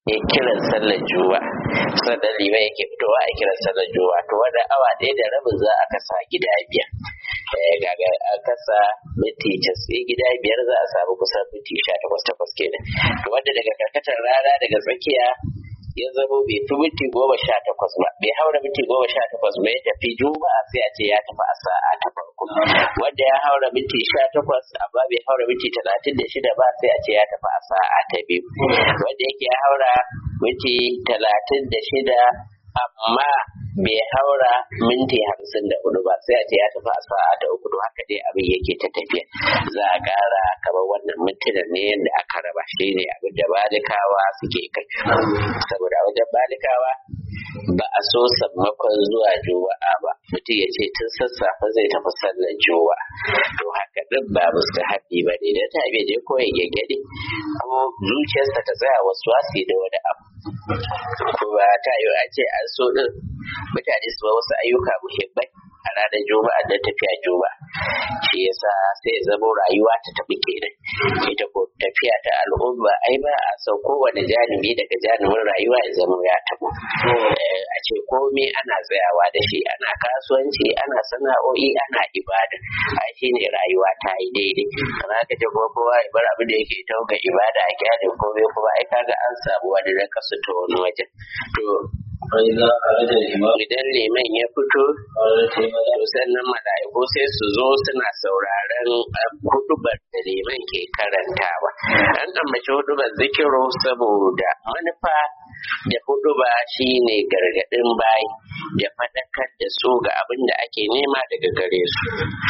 ya kiran sallar juwa sannan liman yake fitowa a kiran sallar juwa to wanda awa ɗaya da rabin za a kasa gida biyar gaga a kasa minti casa'in gida biyar za a samu kusan minti sha takwas takwas kenan to wanda daga karkatar rana daga tsakiya ya zamo bai fi minti goma sha takwas ba bai haura minti goma sha takwas ba ya tafi juma'a sai a ce ya tafi a sa'a ta farko wanda ya haura minti sha takwas amma bai haura minti talatin da shida ba sai a ce ya tafi a sa'a ta biyu wanda yake ya haura minti talatin da shida amma bai haura minti hamsin da hudu ba sai a ce ya tafi a sa'a ta uku haka dai abin yake ta tafiya za a kara kamar wannan mintunan ne yadda aka raba shi ne abin da balikawa suke kai saboda wajen balikawa ba a so sammakon zuwa juma'a ba mutum ya ce tun sassafe zai tafi sallar juma'a to haka din ba mustahabi ba ne da ta je ko ya gyaggyade ko zuciyarsa ta tsaya wasu wasi da wani abu kuma ta yi a ce an so din mutane su wasu ayyuka muhimmai a ranar juma'a da tafiya juma'a shi yasa sai zama rayuwa ta tafi kenan ita ko tafiya ta al'umma ai ba a san kowane janibi daga janibin rayuwa ya zama ya tabo a ce komai ana tsayawa da shi ana kasuwanci ana sana'o'i ana ibada a shi ne rayuwa ta yi daidai amma ka ce kuma kowa ya bar abin da yake ta ga ibada a kyale komai kuma ai kaga an samu wani rakasu ta wani wajen to فإذا خرج الإمام idan liman ya fito قالت الملائكة to sannan mala'iku sai su zo suna sauraron hudubar da liman ke karantawa an ambaci hudubar zikiro saboda manufa da huduba shine gargadin bayi da faɗakar da su ga abin da ake nema daga gare su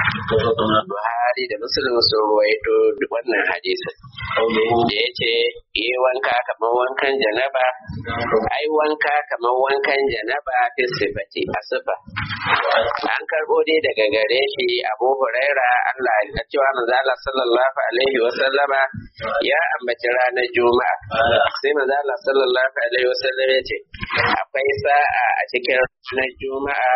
Buhari da Muslim sun ruwaito wannan hadisin قوله da ya ce yi wanka kamar wankan janaba ai wanka kamar wankan janaba fi sifati a sifa an karbo dai daga gare shi abu huraira Allah ya cewa manzo Allah sallallahu alaihi wa sallama ya ambaci ranar juma'a sai manzo Allah sallallahu alaihi wa sallam ya ce akwai sa'a a cikin ranar juma'a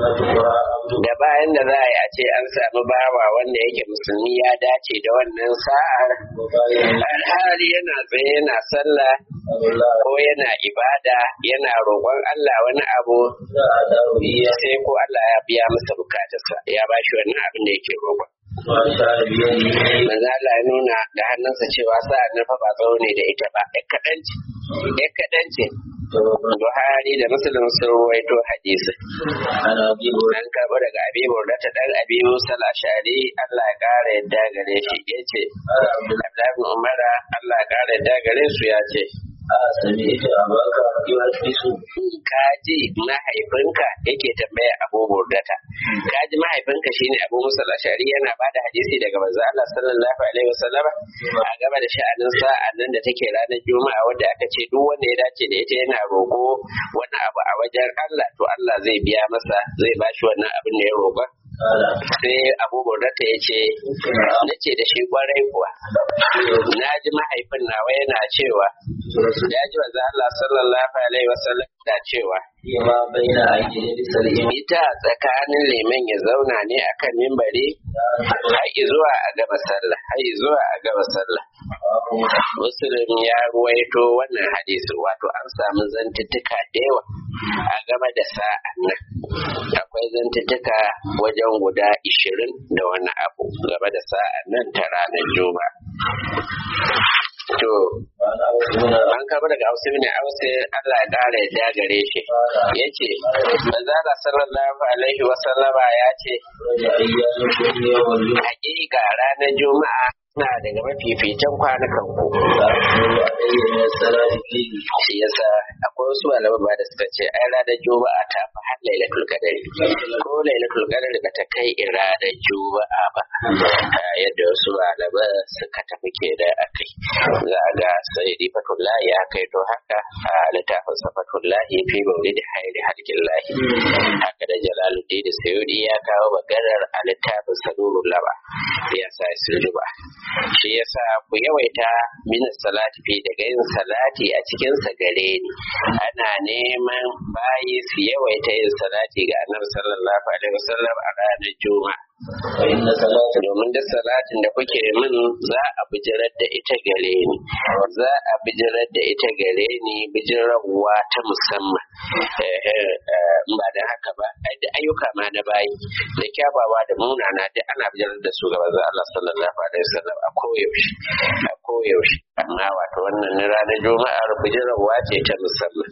da bayan da za a yi a ce an samu bawa wanda yake musulmi ya dace da wannan sa'ar alhali yana tsaye yana sallah ko yana ibada yana roƙon Allah wani abu sai ko Allah ya biya masa bukatarsa ya ba shi wannan abin da yake roƙon وأشار بيده manzo Allah ya nuna da hannunsa cewa sa'ar nan fa ba tsawo ne da ita ba ɗan kaɗan ce ɗan kaɗan ce Buhari da Muslim sun ruwaito hadisi عن أبي هريرة an karɓo daga abi ta ɗan abi musa ashari Allah ya ƙara yadda gare shi ya ce قال عبد الله Abdullahi bin Umara Allah ya ƙara yadda gare su ya ce سمعت أباك يحدث ka ji mahaifinka yake tambaya abu burdata ka ji mahaifinka shine abu musa ashari yana ba da hadisi daga manzo Allah sallallahu alaihi wasallam a game da sha'anin sa'an nan da take ranar juma'a wanda aka ce duk wanda ya dace da ita yana roƙo wani abu a wajen Allah to Allah zai biya masa zai bashi wannan abin da ya roƙa قال sai abu burdata ya ce na ce da shi kwarai kuwa na ji mahaifin nawa yana cewa ya ji manzo Allah sallallahu alaihi wasallam da cewa فيما بين أن يجلس الإمام ita tsakanin liman ya zauna ne akan mimbari har zuwa a gaba sallah har zuwa a gaba sallah muslim ya ruwaito wannan hadisi wato an samu zantuttuka da yawa a game da sa'an nan akwai zantuttuka wajen guda ishirin da wani abu game da sa'an nan ta ranar juma'a to وعن أوس بن an kama daga Hausa ne Hausa Allah ya kara ya gare shi yace manzala sallallahu alaihi wa sallama ya ce رجع أيام كل يوم الجمعة hakika ranar juma'a na daga mafificin kwanukan ku فأحمل علي من الصلاة فيه shi yasa akwai wasu malamai ba da suka ce ai ranar juma'a ta fi har lailatul qadari ko lailatul qadari ba ta kai ranar juma'a ba Ah, yadda wasu malamai suka tafi ke da akai za a ga sayyidi fatullahi ya kai to haka a littafin sa fatullahi fi maulidi hairi halkillahi haka da jalaluddin da sayyidi ya kawo maganar a littafin sanurul laba ya sa suljuba shi yasa ku yawaita min salati fi daga yin salati a cikin sa gare ni ana neman bayi su yawaita yin salati ga annabi sallallahu alaihi wasallam a ranar juma'a fa inna salata domin duk salatin da kuke min za a bijirar da ita gare ni za a bijirar da ita gare ni bijirarwa ta musamman Eh, eh, eh, in ba da haka ba ai da ayyuka ma na bayi da kyawawa da munana duk ana bijirar da su ga manzon Allah sallallahu alaihi wasallam a koyaushe a koyaushe amma wato wannan na ranar juma'ar bijirarwa ce ta musamman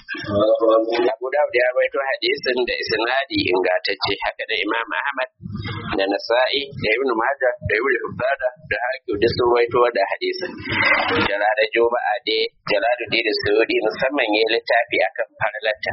Abu Dawud ya rawaito hadisin da isnadi ingantacce haka da Imam Ahmad da Nasa'i da Ibn Majah da Ibn Hibban da Hakim da sun rawaito da hadisin. Jalada Juma'a dai Jalaluddin da Suyudi musamman ya littafi akan farlata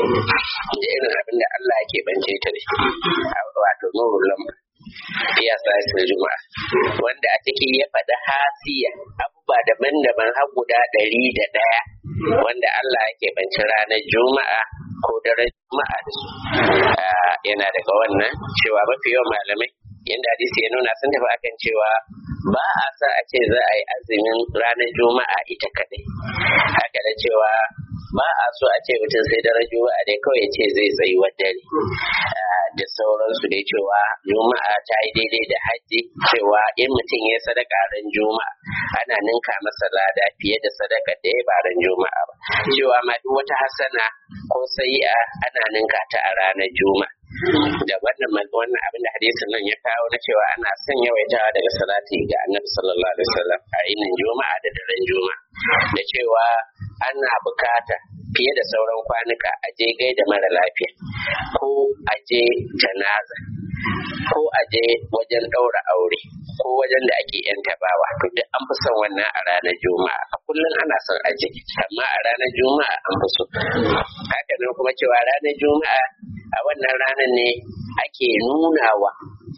da irin abin da Allah yake bance ta da shi wato nurul lamr ya sa juma'a wanda a ciki ya faɗi hasiya abubuwa daban-daban har guda ɗari da ɗaya wanda Allah yake banci ranar juma'a ko daren juma'a da su Ah, yana daga wannan cewa mafi yawan malamai yadda hadisi ya nuna sun tafi akan cewa ba a sa a ce za a yi azumin ranar juma'a ita kaɗai haka da cewa ba a so a ce mutum sai daren juma'a dai kawai ya ce zai tsayi wa dare Ah, da sauransu dai cewa juma'a ta yi daidai da hajji cewa in mutum ya sadaka ran juma'a ana ninka masa lada fiye da sadaka da ya ba ran juma'a ba cewa ma duk wata hasana ko sayi'a ana ninka ta a ranar juma'a da wannan man- wannan abin da hadisin nan ya kawo na cewa ana son yawaitawa daga salati ga annabi sallallahu alaihi wasallam a yinin juma'a da daren juma'a da cewa ana bukata fiye da sauran kwanuka a je gaida mara lafiya ko a je janaza ko a je wajen ɗaura aure ko wajen da ake yan tabawa to duk an fi son wannan a ranar juma'a a kullum ana son aje amma a ranar juma'a an fi so haka nan kuma cewa ranar juma'a a wannan ranar ne ake nunawa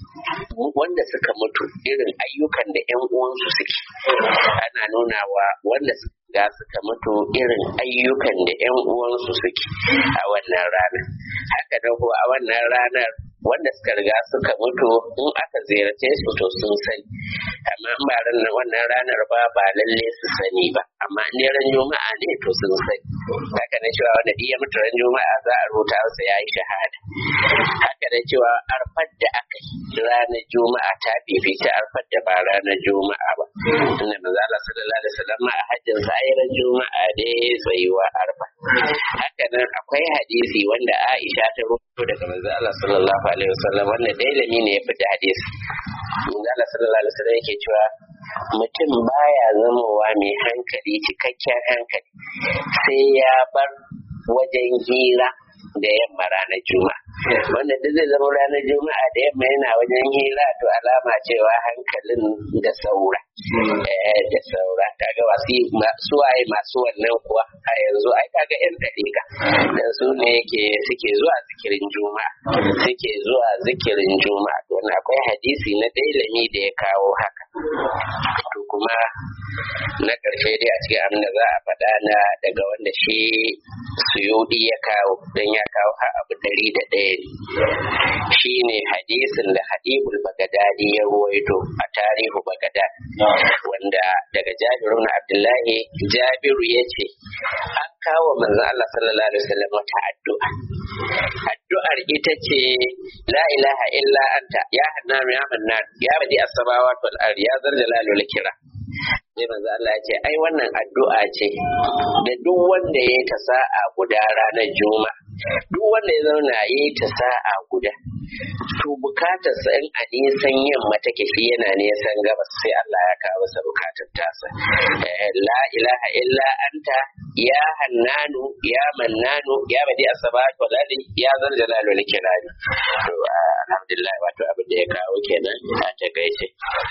wanda suka mutu irin ayyukan da 'yan uwansu suke ana nunawa wanda ga suka mutu irin ayyukan da 'yan uwansu suke a wannan ranar haka nan ko a wannan ranar wanda suka riga suka mutu in aka ziyarce su to sun sani amma in ba ran wannan ranar ba ba lalle su sani ba amma in dai ran juma'a ne to sun sani haka nan cewa wanda duk ya mutu ran juma'a za a rubuta masa yayi shahada haka nan cewa arfar da aka yi ranar juma'a ta fifita arfar da ba ranar juma'a ba inda manzo Allah sallallahu alaihi wasallam a hajjin sa ai ran juma'a ne tsayuwa arfa haka nan akwai hadisi wanda Aisha ta rubuto daga manzo Allah sallallahu alaihi wasallam wanda dailami ne ya fita hadisi manzo Allah sallallahu alaihi wasallam yake cewa mutum baya zamowa mai hankali cikakken hankali sai ya bar wajen hira da yamma ranar juma'a wanda duk zai zama ranar juma'a da yamma yana wajen hira to alama cewa hankalin da saura eh da saura kaga wasu su waye masu wannan kuwa a yanzu ai kaga yan dariƙa dan su ne yake suke zuwa zikirin juma'a suke zuwa zikirin juma'a to wannan akwai hadisi na dailami da ya kawo haka to kuma na ƙarshe dai a cikin abin da za a faɗa na daga wanda shi suyudi ya kawo don ya kawo har abu ɗari da ɗaya ne shi ne hadisin da hadibul bagadadi ya ruwaito a tarihu bagadad wanda daga jabiru na abdullahi jabiru ya ce an kawo manzon Allah sallallahu alaihi wasallam wata addu'a addu'ar ita ce la ilaha illa anta ya hannan ya mannan ya badi as-samawati wal ardi ya zal jalali wal ikram sai manzo Allah ya ce ai wannan addu'a ce da duk wanda ya ta sa'a guda ranar juma'a duk wanda ya zauna ya yi ta sa'a guda to bukatar sa in a nisan yamma take shi yana nisan gabas sai Allah ya kawo masa bukatar tasa la ilaha illa anta ya hannanu ya mannanu ya badi asabat wal ardi ya zal jalal wal ikram to alhamdulillah wato abin da ya kawo kenan a takaice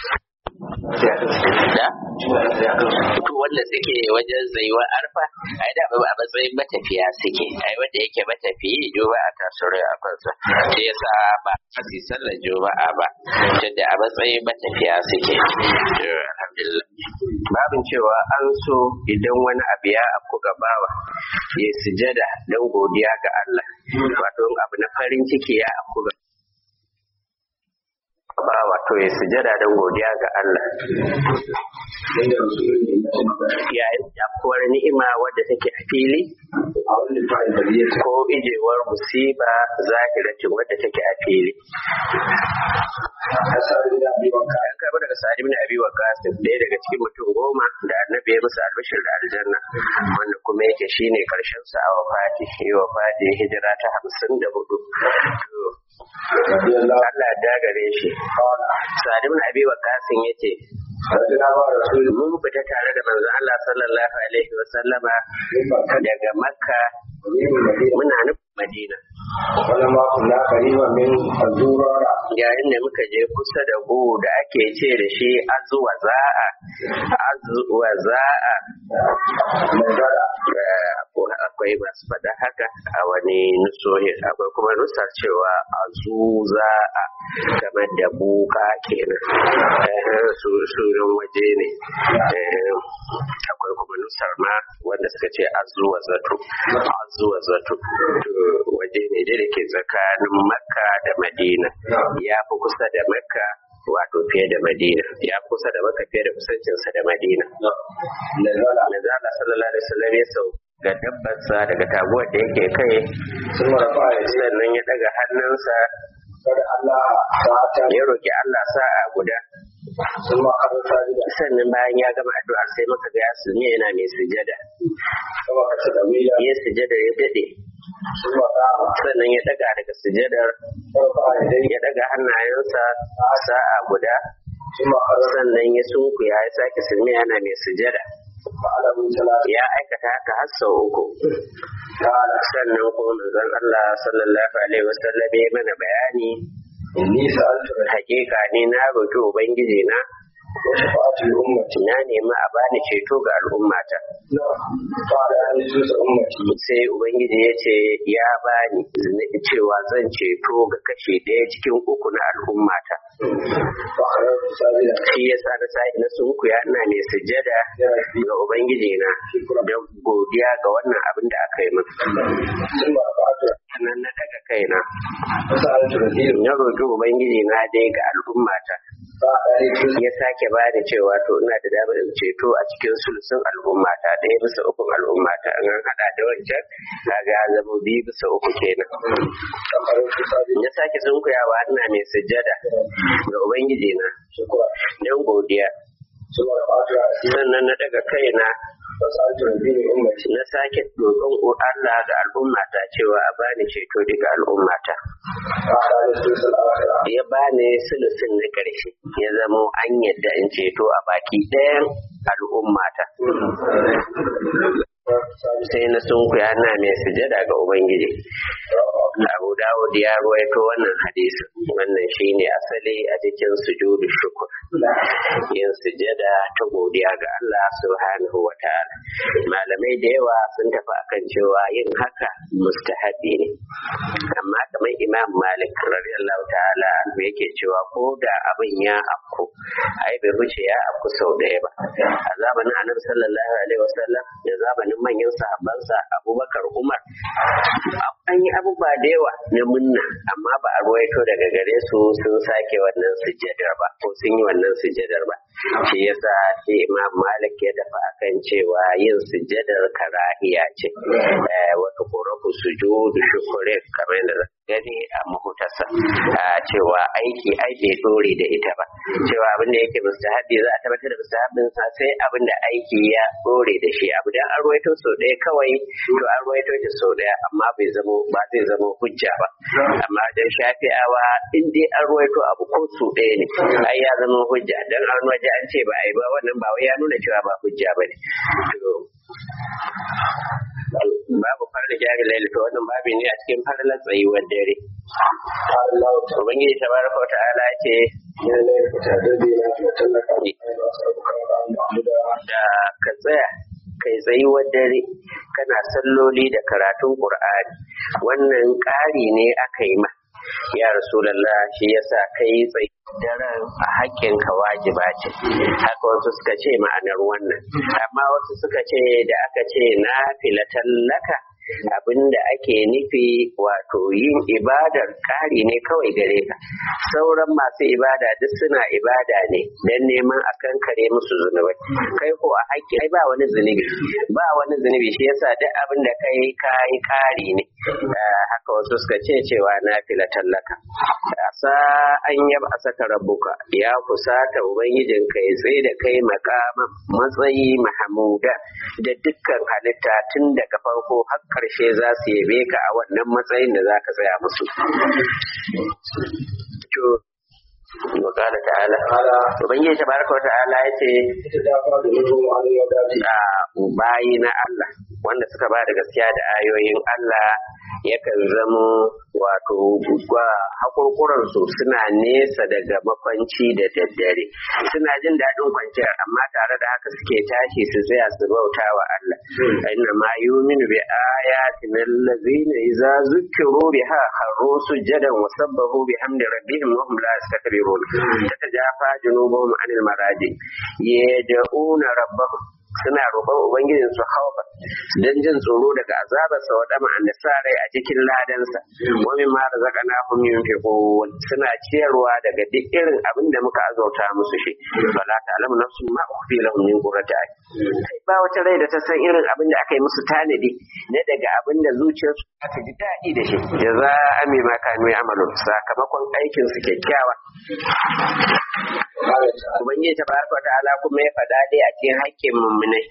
da to wanda suke wajen zaiwa arfa ai da a matsayin matafiya suke ai wanda yake matafiyi juma'a ta sura a kansa shi yasa ba a fi sallar juma'a ba tunda a matsayin matafiya suke alhamdulillah babin cewa an so idan wani abu ya afku gabawa ya sujada don godiya ga Allah wato abu na farin ciki ya afku ga ba wato ya sujada don godiya ga Allah inda rasulun yayin afuwar ni'ima wadda take a fili a wani fa'in da ya ko ijewar musiba zahiratin wadda take a fili asali da abi wanka an karɓi daga sa'ad ibn abi waqas ɗaya daga cikin mutum goma da annabi ya musu albashir da aljanna wanda kuma yake shine karshen sa a wafati yi wafati hijira ta hamsin da hudu radiyallahu Allah ya dagare shi qala sa'ad ibn abi waqas yace radina ba rasulun mun fita tare da manzon Allah sallallahu alaihi wa sallama min makka daga makka min madina muna nufin madina wala ma kunna qariba min azurara yayin da muka je kusa da gu da ake ce da shi azuwa za'a azuwa za'a magana Eh, akwai masu faɗa haka a wani nusohin akwai kuma nusar cewa azuza a game da buka kenan Eh, su- sunan waje ne Eh, akwai kuma nusar ma wanda suka ce azuwa zato azuwa zato To, waje ne dai da ke tsakanin makka da madina ya fi kusa da makka wato fiye da madina ya fi kusa da makka fiye da kusancinsa da madina nazala manzo Allah sallallahu alaihi wasallam ya sau ga dabbarsa daga taguwar da yake kai sun rafa ya ce sannan ya daga hannunsa kada Allah ta ya roki Allah sa'a guda sun ma karanta da sannan bayan ya gama addu'ar sai muka ga ya sumi yana mai sujada kuma ka da mila ya sujada ya dade sun ma kama sannan ya daga daga sujadar rafa ya dai ya daga hannayensa sa'a guda sun ma karanta sannan ya sunkuya ya sake sumi yana mai sujada ba alamun salati ya aikata haka har sau uku ta'ala sannan kuma manzon Allah sallallahu alaihi wasallam ya mana bayani inni sa'altu bi hakika ni na roki ubangiji na wa shafa'ati ummati na nemi a bani ceto ga al'ummata na fara an yi su ummati sai ubangiji ya ce ya bani zini- cewa zan ceto ga kashi ɗaya cikin uku na al'ummata fa karanta sabila shi ya sa na sa na sunkuya ina mai sujada ya rabbi ga ubangiji na don godiya ga wannan abin da aka yi min sun ma fa'atu sannan na daga kaina sa'altu radiyu na roki ubangiji na dai ga al'ummata ba a yi su ya sake ba da cewa to ina da damar in ceto a cikin sulusun al'ummata ɗaya bisa ukun al'ummata in an haɗa da wancan kaga ya zama biyu bisa uku kenan a karanta sabila ya sake sunkuyawa ina mai sujjada ga ubangiji na shukura don godiya sun ma fa'atu a cikin sannan na daga kaina wa sa'altu radiyu ummati na sake roƙon Allah ga al'ummata cewa a bani ceto daga al'ummata ba a yi su salawata ya bani sulusun na ƙarshe ya zamo an yadda in ceto a baki ɗayan al'ummata sai na sunkuya na mai sujada ga ubangiji abu dawud ya ruwaito wannan hadisi wannan shine asali a cikin sujudu shukur yin sujada ta godiya ga Allah subhanahu wa ta'ala malamai da yawa sun tafi akan cewa yin haka mustahabi ne amma kamar imam malik radiyallahu ta'ala anhu yake cewa ko da abin ya afku ai bai wuce ya afku sau ɗaya ba a zamanin annabi sallallahu alaihi wasallam da zamanin manyan sahabbansa abubakar umar an yi abubuwa da yawa na munna amma ba a ruwaito daga gare su sun sake wannan sujjadar ba ko sun yi wannan sujjadar ba shi yasa shi imam malik ya dafa akan cewa yin sujjadar karahiya ce Eh, wata korafu sujudu shukure kamar yadda gani a mahutasa a cewa aiki ai bai dore da ita ba cewa abin da yake mustahabi za a tabbatar da mustahabin sa sai abin da aiki ya dore da shi abu dan an ruwaito sau ɗaya kawai to an ruwaito shi sau ɗaya amma bai zamo ba zai zama hujja ba amma dan shafi'awa in dai an ruwaito abu ko sau ɗaya ne ai ya zama hujja dan an waje an ce ba a yi ba wannan ba wai ya nuna cewa ba hujja ba ne to babu farla jari laila to wannan babi ne a cikin farlan tsayuwar dare Allah ta ubangiji tabaraka wa ta'ala ce ne ne ta dabe na ta tallaka ai ba sa bukan ba mu da da ka tsaya kai tsayuwar dare kana salloli da karatun qur'ani wannan ƙari ne aka yi ma ya rasulallah shi yasa kai tsayi daren a haƙƙin ka wajiba ce haka wasu suka ce ma'anar wannan amma wasu suka ce da aka ce na filatan laka abinda ake nufi wato yin ibadar ƙari ne kawai gare ka sauran masu ibada duk suna ibada ne don neman a kankare musu zunubai kai ko a haƙƙi ai ba wani zunubi ba wani zunubi shi yasa duk abin da kai kai ƙari ne haka wasu suka ce cewa na fila tallaka sa an yaba a saka rabuka ya kusata ubangijin ka ya tsaye da kai makama matsayi mahamuda da dukkan halitta tun daga farko har karshe za su yabe ka a wannan matsayin da za ka tsaya musu وقال تعالى ubangiji tabaraka wata'ala ya ce a bayi na Allah wanda suka ba da gaskiya da ayoyin Allah yakan zamo wato hakurkuran su suna nesa daga makwanci da daddare suna jin daɗin kwanciyar amma tare da haka suke tashi su tsaya su bauta wa Allah inna ma yuminu bi ayatin allazina idza zukkiru biha kharru sujadan wa sabbahu bihamdi rabbihim wa hum la yastakbirun tatajafa junubuhum anil maraji yad'una rabbahum suna roƙon ubangijin su haufa don jin tsoro daga azabarsa wa dama an sa rai a cikin ladansa wa min ma razaqana hum yunfiqun suna ciyarwa daga duk irin abin da muka azauta musu shi fala ta'lamu nafsun ma ukhfi lahum min qurrati a'yun ba wata rai da ta san irin abin da aka yi musu tanadi na daga abin da zuciyarsu ta ji daɗi da shi jaza'an mimma kanu ya'malun sakamakon aikin su kyakkyawa Ubangiji ta baraka wa ta'ala kuma ya faɗa dai a cikin haƙƙin mummunai.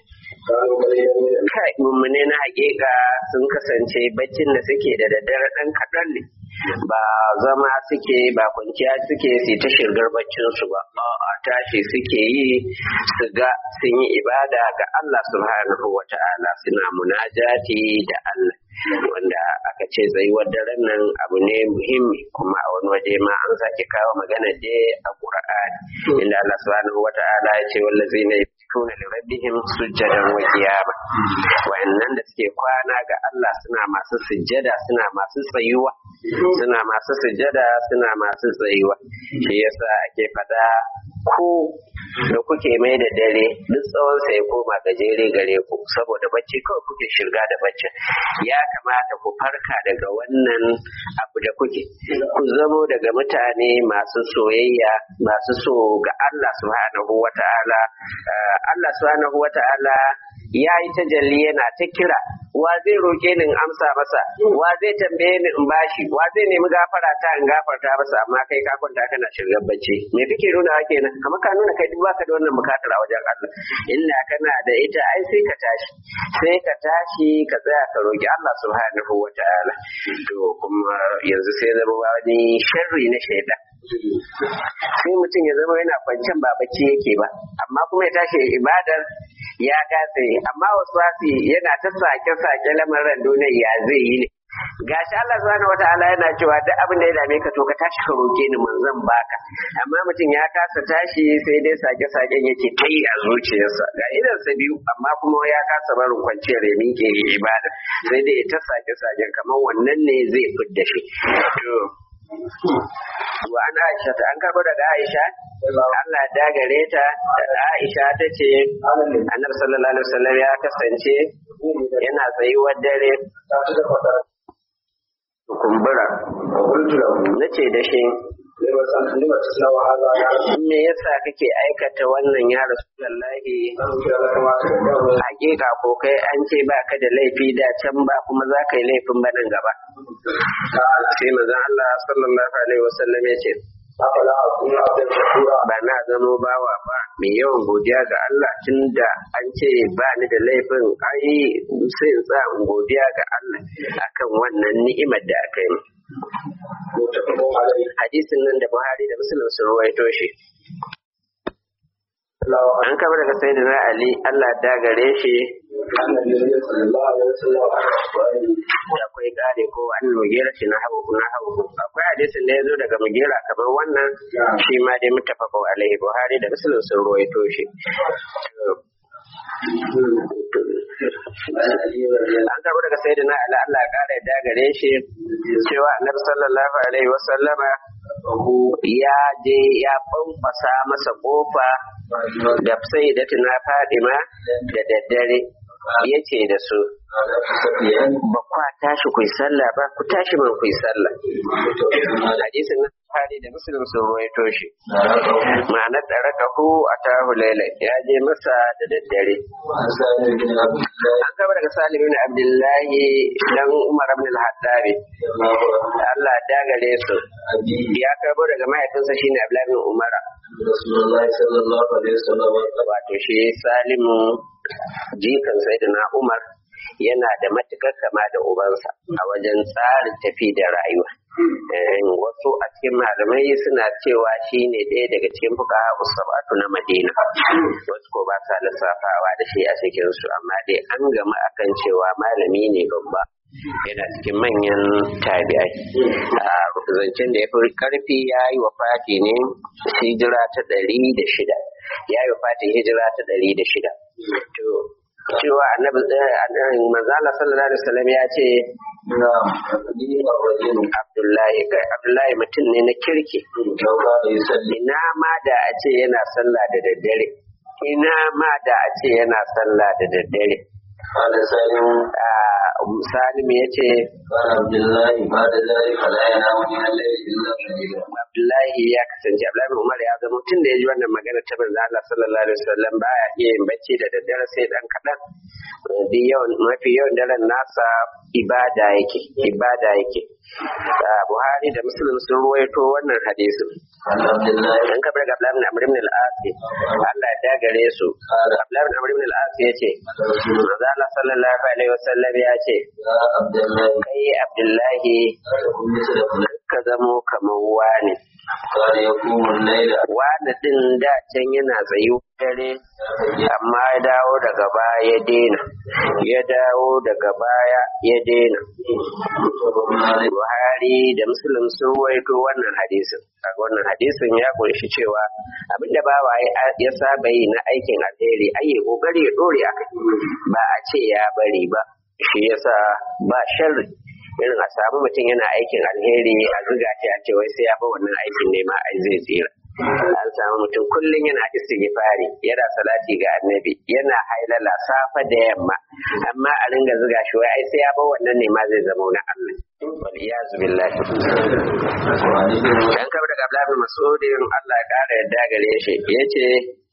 Kai mummunai na haƙiƙa sun kasance baccin da suke da daddare ɗan kaɗan ne. Ba zama suke ba kwanciya suke su ta shirgar baccinsu ba. A tashi suke yi su ga sun yi ibada ga Allah subhanahu wa ta'ala suna munajati da Allah. wanda aka ce tsayuwar daren nan abu ne muhimmi kuma a wani waje ma an sake kawo magana je a Qur'ani inda Allah subhanahu wata'ala ya ce wallazina yabtuna li rabbihim sujjadan wa qiyama wa'annan da suke kwana ga Allah suna masu sujjada suna masu tsayuwa suna masu sujjada suna masu tsayuwa shi yasa ake fada ko da kuke mai da dare duk tsawon sa ya koma gajere gare ku saboda bacci kawai kuke shirga da bacci ya kamata ku farka daga wannan abu da kuke ku zamo daga mutane masu soyayya masu so ga Allah subhanahu wata'ala Allah subhanahu wata'ala ya yi tajalli yana ta kira wa zai roke ni in amsa masa wa zai tambaye ni in bashi wa zai nemi gafara ta in gafarta masa amma kai ka kwanta kana shirgar bacci me kake nuna wa kenan kamar ka nuna kai duk baka da wannan bukatar a wajen Allah illa kana da ita ai sai ka tashi sai ka tashi ka tsaya ka roki Allah subhanahu wataala to kuma yanzu sai zama wani sharri na shaidan sai mutum ya zama yana kwancen ba bacci yake ba amma kuma ya tashi ibadar ya kasa amma wasu wasi yana ta sake-sake lamarin duniyar ya zai yi ne gashi Allah subhanahu wataala yana cewa duk abin da ya dame ka to ka tashi ka roke ni mun zan baka amma mutum ya kasa tashi sai dai sake-saken yake ta yi a zuciyarsa ga idan sa biyu amma kuma ya kasa barin kwanciyar ya miƙe ibada sai dai ta sake-saken kamar wannan ne zai fidda shi to wa an Aisha ta an karbo daga Aisha Allah da gare ta Aisha ta ce Annabi sallallahu alaihi wasallam ya kasance yana tsayuwar dare kumbura nace da shi me yasa kake aikata wannan ya rasulullahi hakika ko kai an ce ba ka da laifi da can ba kuma za ka yi laifin banan gaba sai mazan Allah sallallahu alaihi wasallam ya ce ba na zamo bawa ba mai yawan godiya ga Allah tun da an ce ba ni da laifin ai sai in tsaya in godiya ga Allah akan wannan ni'imar da aka yi hadisin nan da Buhari da Muslim sun ruwaito shi an kama daga sayyidina Ali Allah da gare shi akwai kare ko an mugera shi na hau na hau akwai hadisin da ya zo daga mugera kamar wannan shi ma dai mutafaka alaihi Buhari da Muslim sun ruwaito shi an karɓi daga sai da na ala Allah ƙara da gare shi cewa annabi sallallahu alaihi wa sallama ya je ya fanfasa masa kofa da sai da tuna fadima da daddare ya ce da su ba kwa tashi ku yi sallah ba ku tashi man ku yi sallah hadisin nan Bukhari da Muslim sun ruwaito shi ma'anar da raka hu a tahu laila ya je masa da daddare an gaba daga Salim bin Abdullahi dan Umar ibn al-Hattabi Allah ya gare su ya karbo daga mahaifinsa shine Abdullahi bin Umar wato shi Salimu jikan Sayyidina Umar yana da matukar kama da ubansa a wajen tsarin tafi da rayuwa. Wasu a cikin malamai suna cewa shi ne ɗaya daga cikin fuka sabatu na Madina. Wasu ko ba sa lissafawa da shi a cikinsu amma dai an gama akan cewa malami ne babba. yana cikin manyan tabi'ai a zancen da ya fi karfi ya yi wa fati ne hijira ta ɗari da shida ya yi wa fati hijira ta ɗari da shida to cewa annabi manzala sallallahu alaihi wasallam ya ce Abdullahi Abdullahi mutum ne na kirki ina ma da a ce yana sallah da daddare ina ma da a ce yana sallah da daddare Salim ya ce, Abdullahi ya kasance, Abdullahi Umar ya zama tun da ya ji wannan magana ta manzo Allah sallallahu alaihi wasallam baya iya yin bacci da daddare sai dan kaɗan. mafi yawan daren nasa ibada yake, ibada yake. Buhari da Muslim sun ruwaito wannan hadisin. An kabar ga Abdullahi Amr ibn al-As Allah ya dagare su. Abdullahi Amr ibn al-As ya ce, Manzo Allah sallallahu alaihi wasallam ya ce, Kai Abdullahi ka zamo kamar wani. Wani din da can yana tsayu dare, amma ya dawo daga baya ya daina, ya dawo daga baya ya daina. Buhari da Muslim sun waito wannan hadisin. Kaga wannan hadisin ya kunshi cewa abinda bawa ya saba yi na aikin alheri, ayi kokari ya dore akai. Ba a ce ya bari ba, shi yasa ba sharri. irin a samu mutum yana aikin alheri a zuga shi a ce wai sai ya fi wannan aikin ne ma ai zai tsira an samu mutum kullum yana istighfari yana salati ga annabi yana hailala safa da yamma amma a ringa zuga shi wai ai sai ya fi wannan ne ma zai zama na Allah wal iyazu billahi dan kabar daga Abdullah bin Mas'ud Allah ya kara yadda gare shi yace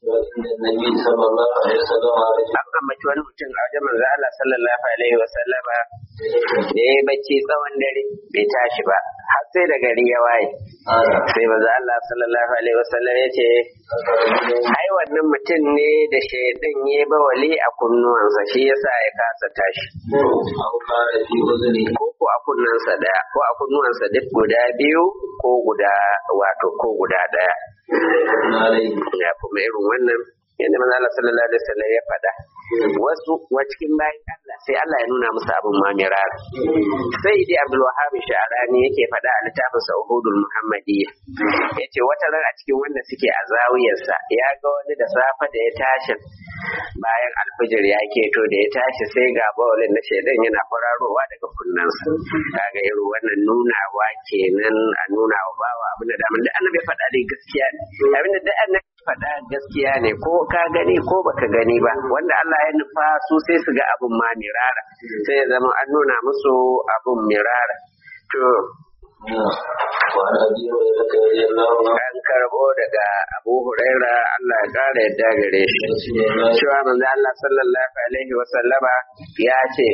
an ambaci wani mutum a wajen manzo Allah sallallahu alaihi wa sallama da ya bacci tsawon dare bai tashi ba har sai da gari ya waye sai manzo Allah sallallahu alaihi wa sallam ya ce ai wannan mutum ne da shaidan ya ba wali a kunnuwansa shi yasa ya kasa tashi ko ko a kunnensa daya ko a kunnuwansa duk guda biyu ko guda wato ko guda daya ya kuma irin wannan yadda manzo Allah sallallahu alaihi wasallam ya faɗa wasu wa cikin bayan Allah sai Allah ya nuna musu abin mamirar sai dai Abdul Wahhab Sha'rani yake faɗa a littafin sa Uhudul Muhammadiyya yace wata ran a cikin wanda suke a zawiyarsa ya ga wani da safa da ya tashi bayan alfijir ya keto da ya tashi sai ga bawalin na shaidan yana kwararowa daga kunnensa kaga irin wannan nunawa kenan a nuna wa bawa abin da daman da annabi faɗa dai gaskiya ne abin da annabi faɗa gaskiya ne ko ka gani ko baka gani ba wanda Allah ya nufa su sai su ga abun ma mirara sai ya zama an nuna musu abun mirara to an karbo daga abu huraira Allah ya kara yadda gare shi cewa manzo Allah sallallahu alaihi wa sallama ya ce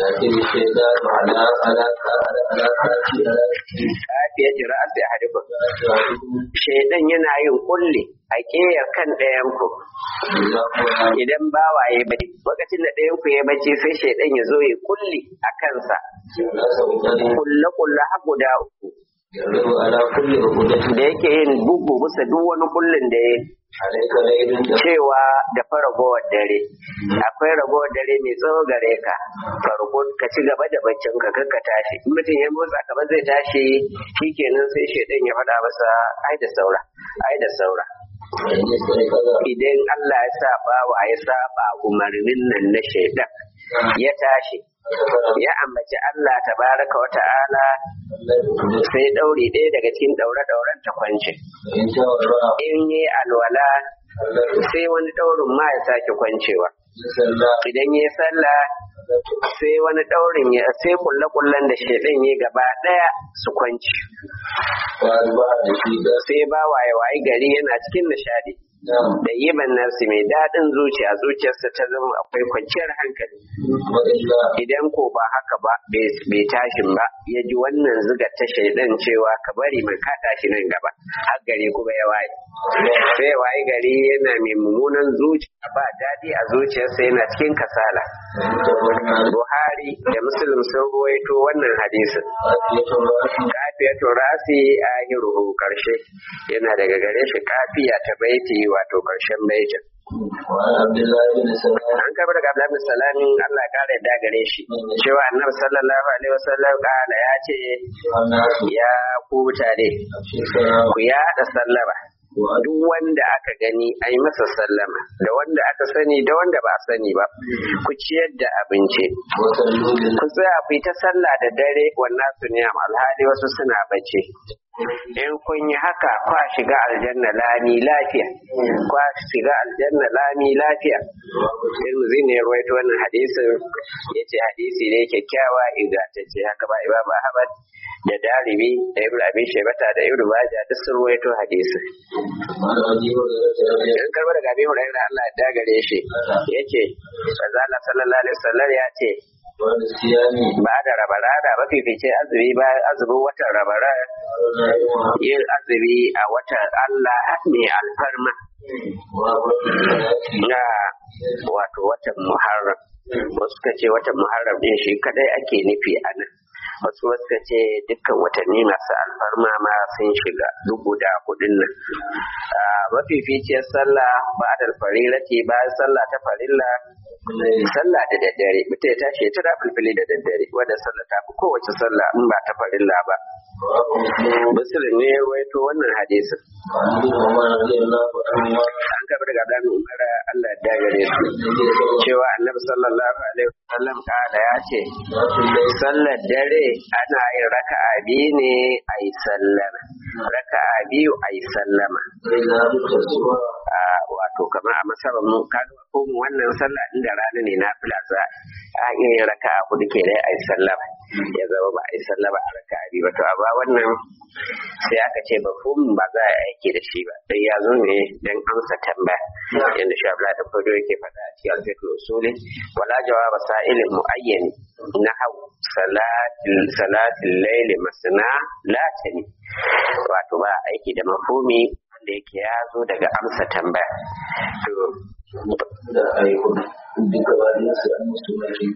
Afiya jira a sai hadifu. Shaidan yana yin kulli a ƙeyar kan ɗayan ku. Idan bawaye bai, lokacin da ɗayan ku ya bace sai shaidan ya zo ya kulli a kansa. Kulle kulle har guda uku. Da yake yin bugu bisa duk wani kullin da ya cewa da fa ragowar dare akwai ragowar dare mai tsawo gare ka farko ka ci gaba da baccin ka ka tashi in mutum ya motsa ka zai tashi shikenan sai shaidan ya faɗa masa ai da saura ai da saura idan Allah ya sa bawa ya saba umarnin nan na shaidan ya tashi ya ambaci Allah tabaraka wa ta'ala sai ɗauri ɗaya daga cikin ɗaure-ɗauren ta kwance in yi alwala sai wani ɗaurin ma ya sake kwancewa صلى idan ya sallah sai wani daurin ya sai kulle kullen da shedan ya gaba daya su kwanci وأصبح نشيدا sai ba waye waye gari yana cikin nishadi نعم da yiban nafsi mai daɗin zuciya zuciyarsa ta zama akwai kwanciyar hankali وإلا idan ko ba haka ba bai bai tashin ba ya ji wannan zigar ta shaidan cewa ka bari mai ka tashi nan gaba har gari kuma ya waye sai ya waye gari yana mai mummunan zuciya ba daɗi a zuciyarsa yana cikin kasala Buhari da Muslim sun ruwaito wannan hadisin kafiyatu rasi a hiruhu karshe yana daga gare shi kafiya ta baiti wato karshen baitin وعن عبد الله بن سلام an kaba daga Abdullahi bin Salamin Allah ya kare da gare shi cewa Annabi sallallahu alaihi wasallam kala ya ce والناس ya ku mutane في السلام ku yaɗa sallama duk wanda aka gani a yi masa sallama da wanda aka sani da wanda ba a sani ba ku ciyar da abinci وصلوا بالله ku tsaya ku yi ta sallah da dare wannan su niyam alhali wasu suna bacci in kun yi haka kwa shiga aljanna lami lafiya kwa shiga aljanna lami lafiya Tirmidhi ne ya rawaito wannan hadisin yace hadisi ne kyakkyawa ingantacce haka ba Imam Ahmad da Dalibi da Ibn Abi Shaybata da Ibn Majah duk sun rawaito hadisin وعن أبي هريرة رضي in karba daga Abi Hurairah Allah ya dagare shi yace manzo Allah sallallahu alaihi wasallam ya ce وعن الصيام ba da rabarada mafificin azumi ba azumin watan rabara yin azumi a watan Allah mai alfarma na wato watan Muharram wasu ka ce watan Muharram din shi kadai ake nufi a nan wasu wasu ka ce dukkan watanni masu alfarma ma sun shiga duk guda hudun nan Ah, mafificiyar sallah ba da farilati bayan sallah ta farilla sallah da daddare mutum ya tashi ya tura filfili da daddare wadda sallah ta fi kowace sallah in ba ta farilla ba musulun ne ya rawaito wannan hadisin وعن ابن عمر رضي الله عنهما an gaba daga Abdullahi Umar Allah ya dagare su cewa Annabi sallallahu alaihi wasallam kada ya ce sallar dare ana yin raka'a biyu ne a yi sallama raka'a biyu a yi sallama إذا بتصوى a wato kamar a masarar mu kaga ko mu wannan sallah inda rana ne na fila za a iya yin raka'a hudu ke dai a yi sallama ya zama ba a yi sallama a raka'a biyu ba to amma wannan sai aka ce ba ba za a yi aiki da shi ba sai ya zo ne dan amsa tambaya yadda shi Abdullahi da Fodo yake faɗa a cikin alfiqh usuli wala jawaba sa'ilin muayyani nahw salatil salatil layli masna la tani wato ba aiki da mafhumi wanda yake ya zo daga amsa tambaya to da ayyukan duka bayan su an musu mafi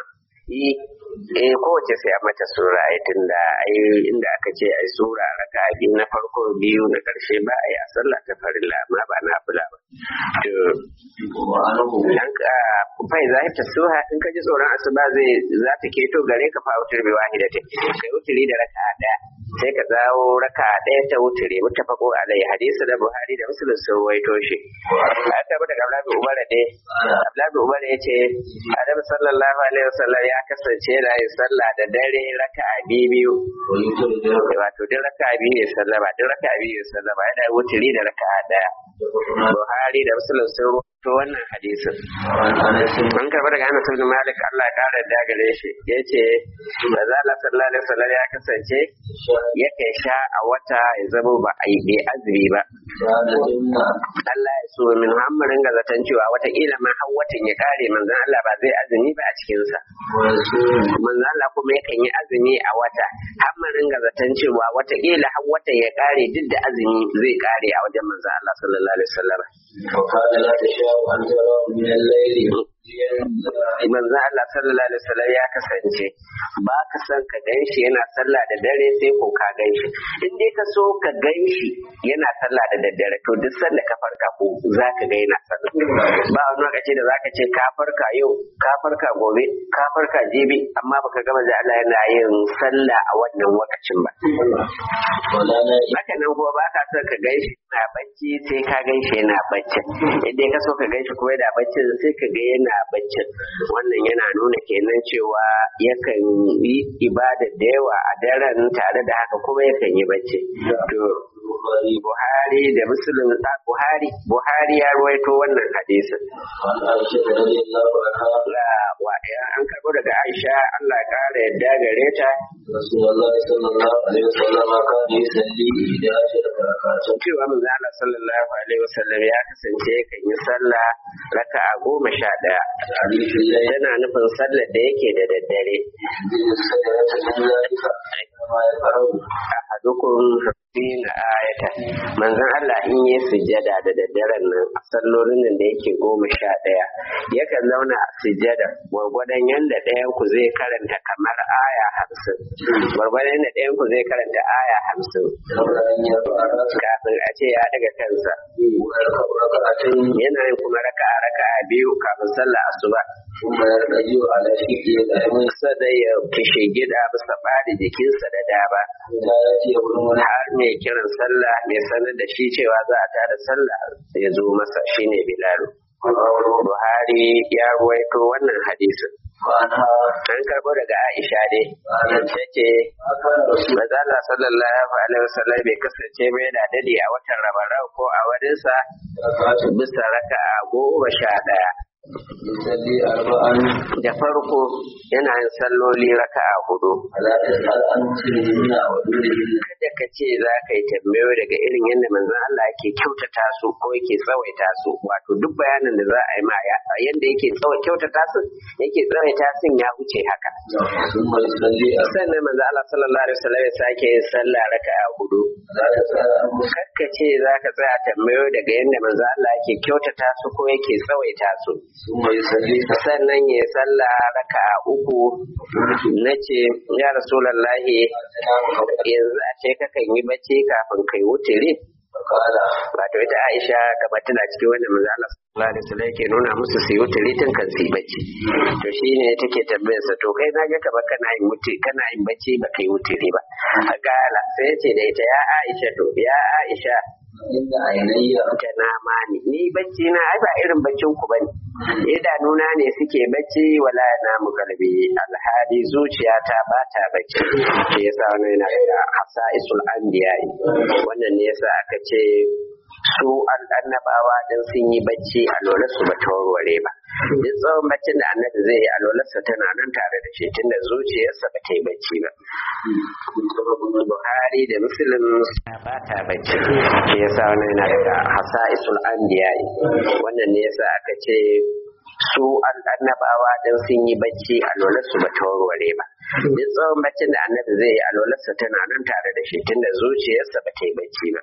yi eh kowace sai a mata sura ai tunda ai inda aka ce ai sura raka biyu na farko biyu na karshe ba ai a sallah ta farilla amma ba na fula ba to wa'anahu dan ka fai za ta suha in ka ji tsoron asuba zai za ta keto gare ka fa wutar bi wahidati kai wuturi da raka daya sai ka zawo raka daya ta wuturi mutafaqo alai hadisi da buhari da muslim sun waito shi aka bi daga Abdullahi Umar dai Abdullahi Umar ya ce Adam sallallahu alaihi wasallam ya kasance yana yin sallah da dare raka'a biyu wa yutur da wato duk raka'a biyu ya sallama duk raka'a biyu ya sallama yana wuturi da raka'a daya Buhari da Muslim sun rawaito wannan hadisin an anasin an karɓi daga Anas ibn Malik Allah ya kare da gare shi yace manzo Allah sallallahu alaihi wasallam ya kasance yake sha a wata ya zama ba a yi bai azumi ba da jinna Allah ya so min hammarin ga zaton cewa wataƙila ma har watan ya kare manzon Allah ba zai azumi ba a cikinsa wa rasul manzon Allah kuma yakan yi azumi a wata hammarin ga zaton cewa wataƙila har watan ya kare duk da azumi zai kare a wajen manzon Allah sallallahu alaihi wasallam وقال لا تشاء أن تراه من الليل manzo Allah sallallahu alaihi wasallam ya kasance ba ka san ka ganshi yana sallah da dare sai ko ka ganshi in dai ka so ka ganshi yana sallah da daddare to duk sanda ka farka ko za ka ga yana sallah ba wani lokaci da zaka ce ka farka yau ka farka gobe ka farka jibi amma baka ga manzo Allah yana yin sallah a wannan lokacin ba ولا نائم haka nan kuma ba ka son ka ganshi yana bacci sai ka ganshi yana baccin idan ka so ka ganshi kuma yana baccin sai ka ga yana baccin wannan yana nuna kenan cewa yakan yi ibada da yawa a daren tare da haka kuma yakan yi bacci to البخاري Buhari da Muslim a Buhari Buhari ya ruwaito wannan hadisin وعن عائشة رضي الله عنها la wa an karbo daga Aisha Allah ya kara yadda gare ta رسول الله صلى الله عليه وسلم كان يصلي إحدى عشرة ركعة cewa manzo Allah sallallahu alaihi wasallam ya kasance kan yi sallah raka'a goma sha ɗaya حديث الليل yana nufin sallar da yake da daddare ينزل السجدة من ذلك كما يفعل ahadukum na ayata manzon Allah in yi sujjada da daddaren nan a sallolin nan da yake goma sha ɗaya yakan zauna a sujjada gwargwadon yadda ɗayan ku zai karanta kamar aya hamsin gwargwadon yadda ɗayan ku zai karanta aya hamsin قبل أن يرفع رأسه kafin a ce ya daga kansa ويركع ركعتين yana yin kuma raka'a raka'a biyu kafin sallah asuba ثم يرتجع على شقه الأيمن sai ya kishe gida bisa bari jikinsa da dama حتى يأتي ابن har mai kiran sallah mai sanar da shi cewa za a tada sallah ya zo masa shine Bilal. Buhari ya ruwaito wannan hadisin. وعنها An karɓo daga Aisha dai. Ta ce, ما كان رسول Maza Allah sallallahu alaihi wasallam bai kasance mai da dade a watan Ramadan ko a waninsa ركعة bisa raka'a goma sha ɗaya. يصلي أربعا Da farko yana yin salloli raka'a hudu. فلا تسأل عن مسلمين ودونهن kada ka ce za ka yi tambayo daga irin yadda manzon Allah yake kyautata su ko yake tsawaita su wato duk bayanin da za a yi ma ya yadda yake tsawa- kyautata su yake tsawaita sun ya wuce haka ثم يصلي أربعا sannan manzon Allah sallallahu alaihi wasallam ya sake yin sallah raka'a hudu فلا تسأل عن مسلمين kakka ce za ka tsaya tambayo daga yadda manzon Allah yake kyautata su ko yake tsawaita su ثم يصلي sannan ya sallah raka'a uku na ce ya rasulallahi yanzu a ce kakan yi bacci kafin kai wutiri فقال wato ita Aisha kamar tana cikin wannan manzo Allah sallallahu alaihi wasallam yake nuna musu su yi wutiri tun kan su yi bacci to shine take tambayar sa to kai na ga kamar kana yin wuti kana yin bacci ba kai wutiri ba akala sai ya ce da ita ya Aisha to ya Aisha إن عيني ta nama ni ni bacci na ai ba irin baccin ku bane idanuna ne suke bacci wala na mu kalbi alhali zuciyata ba ta bacci shi yasa wannan yana da hasaisul anbiya wannan ne yasa aka ce su annabawa dan sun yi bacci a lola su ba ta warware ba duk tsawon baccin da annabi zai yi a lolarsa tana nan tare da shi tunda zuciyarsa ba ta yi bacci ba Buhari da Muslim ba ta bacci shi yasa wannan yana daga hasaisul anbiya wannan ne yasa aka ce su annabawa dan sun yi bacci a lolarsu ba ta warware ba duk tsawon baccin da annabi zai yi a lolarsa tana nan tare da shi tunda zuciyarsa ba ta yi bacci ba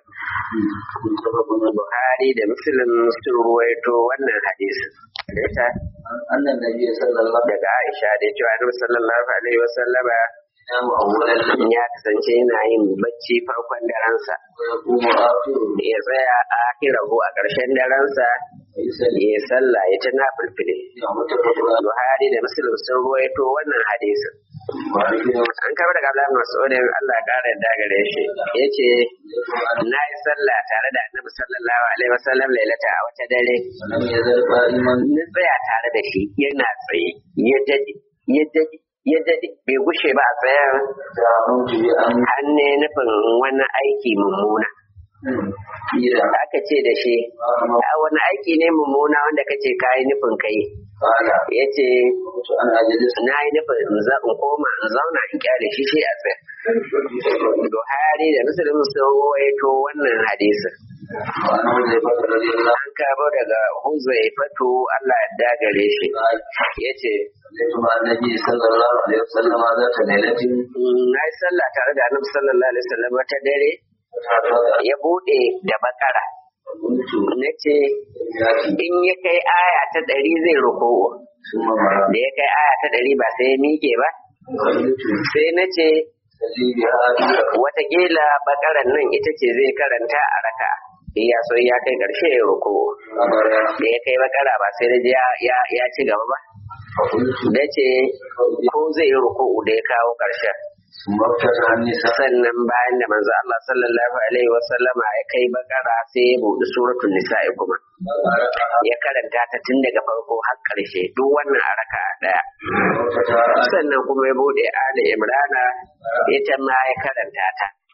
Buhari da Muslim sun ruwaito wannan hadisin da ita أن النبي صلى الله عليه daga Aisha da cewa Annabi sallallahu alaihi wasallama وسلم أول الليل ya kasance yana yin bacci farkon daransa ويقوم آخره ya tsaya a akirahu a ƙarshen daransa ويصلي ya sallah ya ta nafilfile متفق عليه Buhari da Muslim sun ruwaito wannan hadisin وعن ابن an kama daga Abdullahi bin Mas'ud Allah ya kare da gare shi yace na yi sallah tare da Annabi sallallahu alaihi wasallam lailata a wata dare ولم يزل قائما na tsaya tare da shi yana tsaye ya dade ya dade ya dade bai gushe ba a tsayen دعوت بأن har ne nufin wani aiki mummuna إذا aka ce da shi a wani aiki ne mummuna wanda kace kayi nufin kai قال ya ce كنت أنا أجلس na yi nufin in za in koma in zauna in kyale shi shi a tsaye Buhari da Muslim sun rawaito wannan hadisin وعن حذيفة رضي الله an kabo daga Huzaifatu Allah ya dagare shi قال yace صليت مع النبي صلى الله عليه وسلم ذات ليلة na yi sallah tare da Annabi sallallahu alaihi wasallam wata dare فتعرض ya bude da bakara فقلت na ce in ya kai aya ta ɗari zai ruku ثم مرة da ya kai aya ta ɗari ba sai ya miƙe ba قلت sai na ce صلي بها في watakila bakaran nan ita ce zai karanta a raka ya so ya kai ƙarshe ya ruku أمر da ya kai bakara ba sai na ji ya, ya, ya ci gaba ba فقلت da ce ko zai yi ruku da ya kawo ƙarshen ثم افتتح النساء sannan bayan da manzo Allah sallallahu alaihi wasallama ya kai bakara sai ya buɗe suratul nisa'i kuma ya karanta ta tun daga farko har ƙarshe duk wannan a raka ɗaya وافتتح sannan kuma ya bude Ali Imrana ita ma ya karanta ta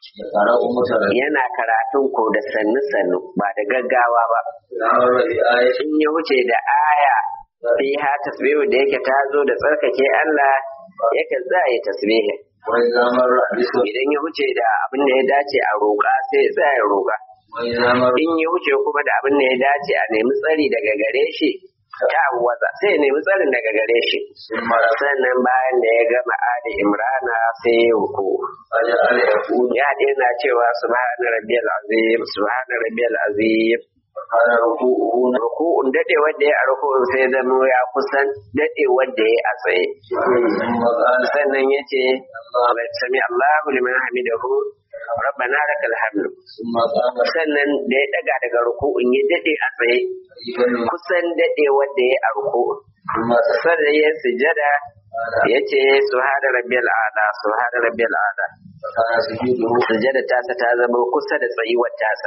يقرأ مترجما yana karatun ko da sannu sannu ba da gaggawa ba إذا مر بآية in ya wuce da aya fiha tasbihu da yake ta zo da tsarkake Allah yake za yi tasbihin وإذا مر بسورة idan ya wuce da abin da ya dace a roƙa sai ya tsaya ya roƙa وإذا مر in ya wuce kuma da abin da ya dace a nemi tsari daga gare shi ta waza sai ya nemi tsarin daga gare shi ثم رفع sannan bayan da ya gama ali imrana sai ya ruku فجعل يقول ya daina cewa subhana rabbiyal azim subhana rabbiyal azim وكان ركوعه ruku'un dade wanda ya a ruku'un sai zama ya kusan dade wanda ya a tsaye ثم قال sannan ya ce sami Allahu liman hamidahu rabbana lakal hamdu ثم قام sannan da ya daga daga ruku'un ya dade a tsaye قريبا kusan dade wanda ya a ruku'un ثم تسلم sannan ya sujada ya ce subhana rabbiyal a'la subhana rabbiyal a'la فكان سجوده sujada tasa ta zama kusa da tsayuwar tasa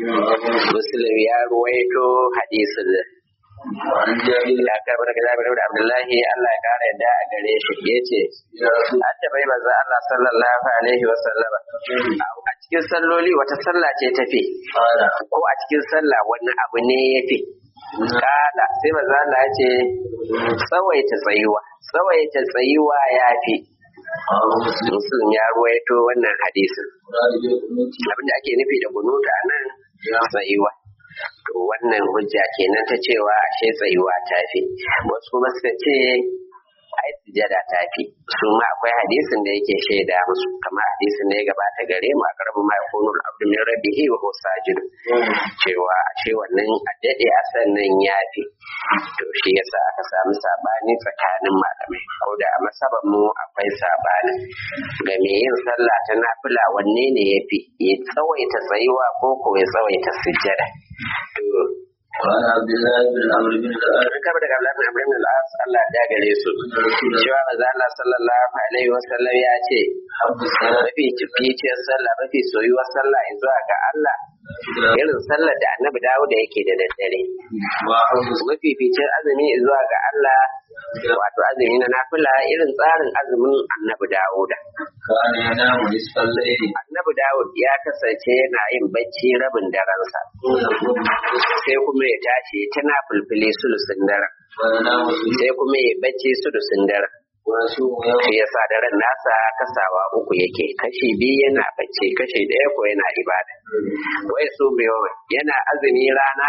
muslim ya ruwaito hadisin وعن جابر ya karbar daga Jabir da Abdullahi Allah ya kara yadda a gare shi yace يا رسول an tabai manzo Allah sallallahu alaihi wa sallama a cikin salloli wata sallah ce tafi قال ko a cikin sallah wani abu ne yafi kala sai manzo Allah ya ce tsawaita tsayuwa tsawaita tsayuwa yafi قال مسلم Muslim ya ruwaito wannan hadisin مراد بالقنوت abinda ake nufi da kunuta nan tsayuwa to wannan hujja kenan ta cewa ashe tsayuwa ta fi wasu kuma suka ce ai sujada ta fi su ma akwai hadisin da yake shaida musu kamar hadisin da ya gabata gare mu a karabu ma yakunu abdu min rabbihi wa huwa sajid cewa ashe wannan addade a sannan ya fi to shi yasa aka samu sabani tsakanin malamai ko da a masaban mu akwai sabani ga me yin sallah ta nafila wanne ne ya fi ya tsawaita tsayuwa ko ko ya tsawaita sujjada to وعن عبد الله بن عمرو بن العاص an kaba daga Abdullahi bin Amr ibn al-As Allah ya gare su cewa manzo Allah sallallahu alaihi wasallam ya ce حب الصلاة mafi cificiyar sallah mafi soyuwar sallah zuwa ga Allah irin sallar da annabi dawo da yake da daddare وحب mafificin azumi zuwa ga Allah wato azumi na nafila irin tsarin azumin annabi Dawuda. كان ينام نصف الليل Annabi Dawud ya kasance yana yin bacci rabin darensa ويقوم sai kuma ya tashi tana fulfile sulusun daren وينام ثلث sai kuma ya bacci sulusun daren ويصوم يوم shi yasa daren nasa kasawa uku yake kashi biyu yana bacci kashi ɗaya ko yana ibada wai su biyo yana azumi rana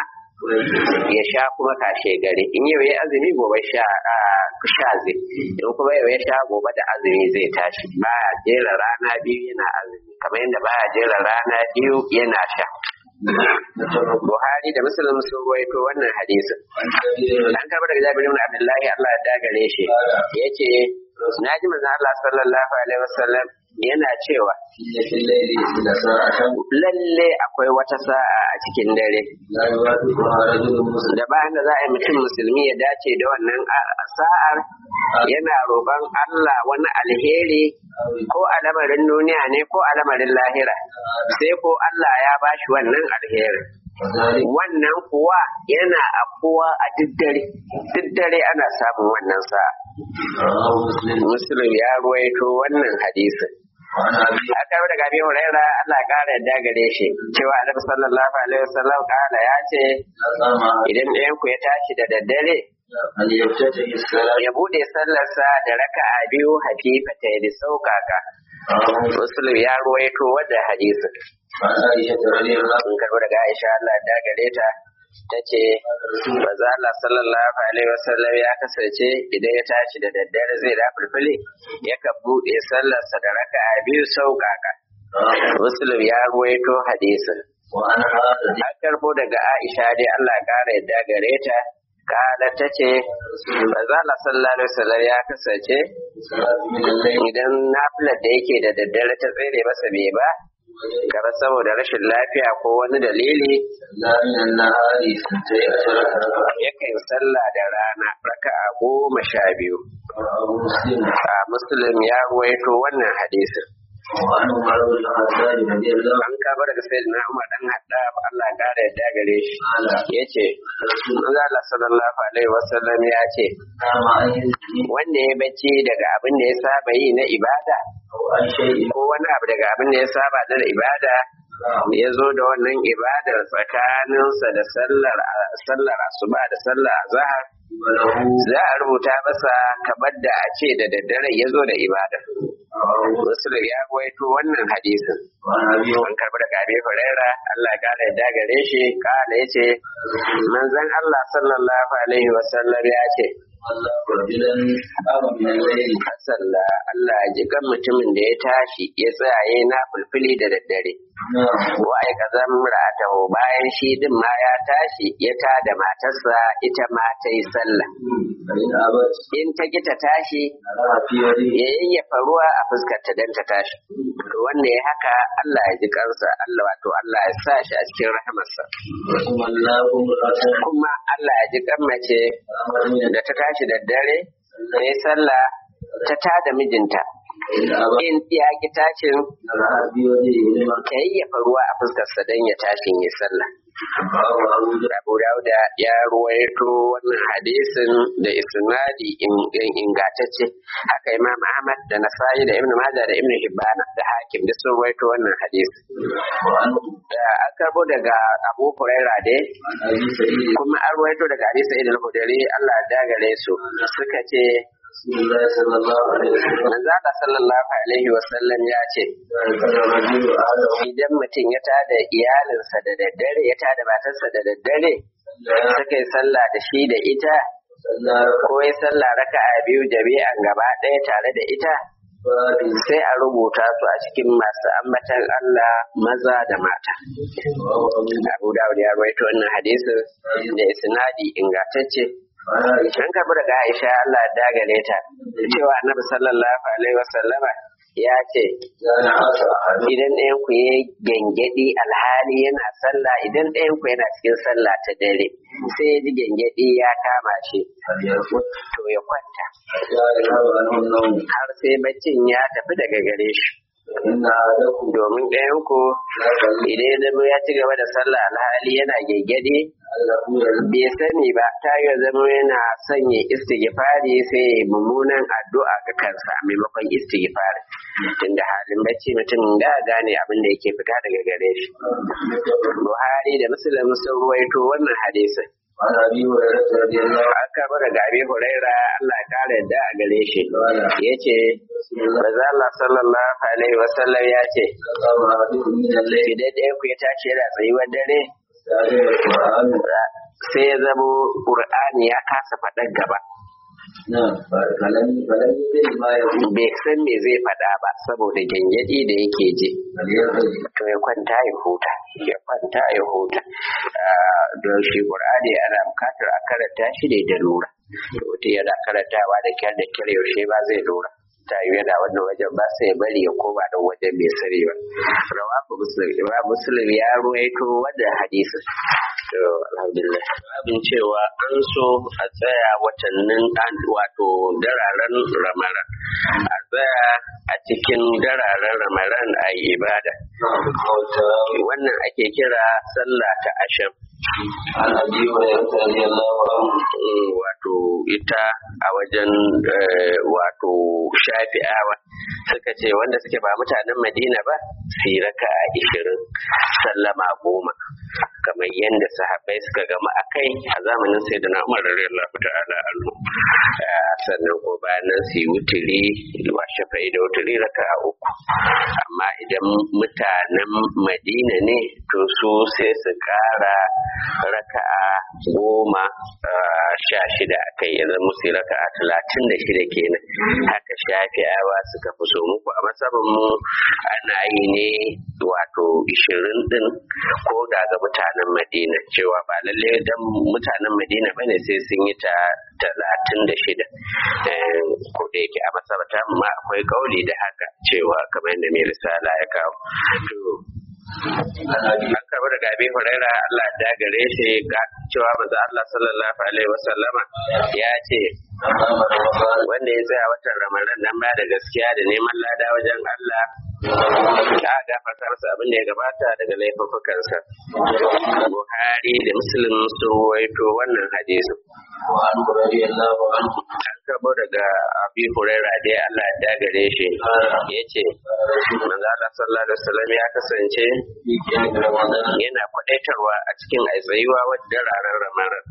ya sha kuma kashe gari in yau ya azumi gobe sha a sha zai in kuma yau ya sha gobe da azumi zai tashi baya jera rana biyu yana azumi kamar yadda baya jera rana biyu yana sha Buhari da Muslim sun ruwaito wannan hadisin. An karɓar daga Jabir ibn Abdullahi Allah ya dagare shi. Yace na ji manzon Allah sallallahu alaihi wasallam yana cewa إن في الليل إلى ساعة lalle akwai wata sa'a a cikin dare لا يوافقها رجل مسلم da bayan da za a yi mutum musulmi ya dace da wannan a- sa'ar yana roƙon Allah wani alheri ko a lamarin duniya ne ko a lamarin lahira sai ko Allah ya bashi wannan alheri وذلك wannan kuwa yana afuwa a duk dare duk dare ana samun wannan sa'a رواه مسلم muslim ya ruwaito wannan hadisin وعن أبي aka yi daga biyu raira Allah ya kara yadda gare shi cewa annabi sallallahu alaihi wasallam kala ya ce قام idan ɗayan ku ya tashi da daddare أن يفتتح الصلاة ya bude sallarsa da raka'a biyu hafifata da sauƙaƙa رواه muslim ya ruwaito wadda hadisin وعن عائشة رضي الله sun karɓo daga Aisha Allah da gare ta ta ce maza Allah sallallahu alaihi wasallam ya kasance idan ya tashi da daddare zai da fulfuli yakan buɗe sallarsa da raka'a biyu sauƙaƙa رواه muslim ya ruwaito hadisin وعن هذا an karɓo daga Aisha dai Allah ya ƙara yadda gare ta kala ta ce maza Allah sallallahu alaihi wasallam ya kasance الصلاة من الليل idan nafilar da yake da daddare ta tsere masa bai ba gaba saboda rashin lafiya ko wani dalili لا من النهار اثنتي عشرة ركعة yakan sallah da rana raka'a goma sha biyu رواه مسلم a muslim ya ruwaito wannan hadisin وعن عمر بن الخطاب رضي الله an kaba daga sayyidina umar dan hadda Allah ya kare yadda gare shi عنه yace manzo Allah sallallahu alaihi wasallam ya ce قام أن يزكي wanda ya bacci daga abin da ya saba yi na ibada عن شيء ko wani abu daga abin da ya saba da ibada ya zo da wannan ibadar tsakaninsa da sallar sallar asuba da sallar azhar وله za a rubuta masa kamar da a ce da daddare ya zo da ibada Muslim ya gwaito wannan hadisin وعن أبي an karbi daga Abi Huraira Allah ya kara yadda gare shi kala yace manzon Allah sallallahu alaihi wa sallam ya ce الله رجلا قام من الليل sallah Allah ya ji kan mutumin da ya tashi ya tsaya na fulfili da daddare نعم wa ai kazan ra'atahu bayan shi din ma ya tashi ya tada matarsa ita ma ta yi sallah فإن أبت in ta ki ta tashi لها في يده ya yayyafa ruwa a fuskar ta dan ta tashi to wanda ya haka Allah ya ji kansa Allah wato Allah ya sa shi a cikin rahamarsa ثم الله امرأة kuma Allah ya ji kan mace قامت من da ta tashi da dare ta yi sallah ta tada mijinta فإن أبت in ya ki tashin لها في يده لما ta yayyafa ruwa a fuskarsa dan ya tashi ya sallah رواه أبو داود Abu Dawuda ya ruwaito wannan hadisin da isnadi in- in- ingantacce haka Imam Ahmad da Nasa'i da Ibn Majah da Ibn Hibban da Hakim duk sun ruwaito wannan hadisi وعنه da an karbo daga Abu Huraira dai عن أبي سعيد kuma an ruwaito daga Abi Sa'id al-Khudri Allah ya dagare su suka ce رسول الله صلى الله عليه وسلم manzo Allah sallallahu alaihi wa sallam ya ce ذكر الرجل أهله idan mutum ya tada iyalinsa da daddare ya tada matarsa da daddare suka yi sallah da shi da ita صلى ko ya sallah raka'a biyu jami'an gaba ɗaya tare da ita فاتي sai a rubuta su a cikin masu ambatan Allah maza da mata. رواه أبو داود Abu Dawud ya rawaito wannan hadisin da isnadi ingantacce. وعن عائشة An karbi daga Aisha Allah ya dagare ta cewa Annabi sallallahu alaihi wasallama ya ce كان عاش أحد idan ɗayan ku ya gengedi alhali yana sallah idan ɗayan ku yana cikin sallah ta dare sai ya ji gengedi ya kama shi فليرقد to ya kwanta حتى يذهب عنه النوم har sai baccin ya tafi daga gare shi فإن أحدكم domin ɗayan ku لا يصلي idan ya zama ya ci gaba da sallah alhali yana gengedi أنه يذهب bai sani ba ta yi zama yana sanya istighfari sai ya yi mummunan addu'a ga kansa a maimakon istighfari tunda halin bacci mutum da gane abin da yake fita daga gare shi Buhari da Muslim sun ruwaito wannan hadisin عن أبي هريرة رضي الله عنه aka bar daga Abi Huraira Allah ya kare da a gare shi yace Manzo Allah sallallahu alaihi wasallam ya ce قام أحدكم من الليل idan ɗaya ku ya tashi yana tsayuwar dare يستعجل القرآن sai ya zamo Qur'ani ya kasa faɗar gaba نعم فلم فلم يدري ما يقول bai san me zai faɗa ba saboda gyangyaɗi da yake ji فليرقد to ya kwanta ya huta ya kwanta ya huta Ah, don shi Qur'ani ana bukatar a karanta shi ne da lura to mutum yana karantawa da kyar da kyar yaushe ba zai lura ta yi yana wannan wajen ba sai ya bari ya koma da wajen bai sani ba rawafu muslim imam muslim ya ruwaito wannan hadisin to alhamdulillah abin cewa an so a tsaya watannin an wato dararen ramaran a tsaya a cikin dararen ramaran a yi ibada wannan ake kira sallah ta asham عن أبي هريرة رضي الله عنه Mm, wato ita a wajen eh, wato shafi'awa suka ce wanda suke ba mutanen madina ba su yi raka a ishirin sallama goma kamar yadda sahabbai suka gama a kai a zamanin sai da na'umar radiyallahu ta'ala anhu Ah, sannan ko bayan nan su yi wuturi wa shafa'i da wuturi raka a uku amma idan mutanen madina ne to su sai su kara raka'a goma ah, sha shida a kai yanzu musu yi raka'a talatin da shida kenan haka shafi'awa suka fi so muku a masabin mu ana yi ne wato ishirin din ko da ga mutanen madina cewa ba lalle dan mutanen madina bane sai sun yi ta talatin da shida Eh, ko da yake a masabata ma akwai kauli da haka cewa kamar yadda mai risala ya kawo to عن أبي an karɓi daga abin huraira Allah da gare shi ga cewa manzo Allah sallallahu alaihi wasallama ya ce من قام رمضان wanda ya tsaya watan ramadan nan ba da gaskiya da neman lada wajen Allah ya gafarta masa abin da ya gabata daga laifukansa Buhari da Muslim sun waito wannan hadisin وعنه رضي الله عنه an karɓo karbo daga abi huraira dai Allah ya dagare shi yace manzo Allah sallallahu alaihi wasallam ya kasance yana kwadaitarwa a cikin aitsayuwa wadda ranar ramarar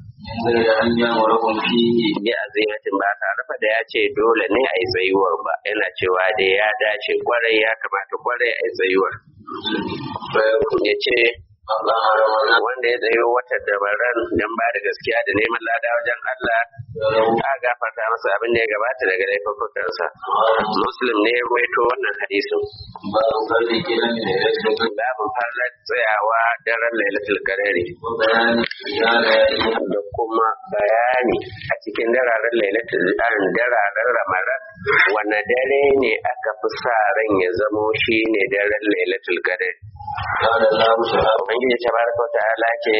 bi azimatin ba tare fa da ya ce dole ne a yi tsayuwar ba yana cewa dai ya dace kwarai ya kamata kwarai a yi tsayuwar ya ce wanda ya tsayo wata dabaran don ba da gaskiya da neman lada wajen Allah a gafarta masa abin da ya gabata daga laifukansa muslim ne ya ruwaito wannan hadisin babin farlar tsayawa daren lailatul qadari da kuma bayani a cikin dararen lailatul dararen ramadan wanne dare ne aka fi sa ran ya zamo shi ne daren lailatul qadari Ubangiji tabaraka wa ta'ala ce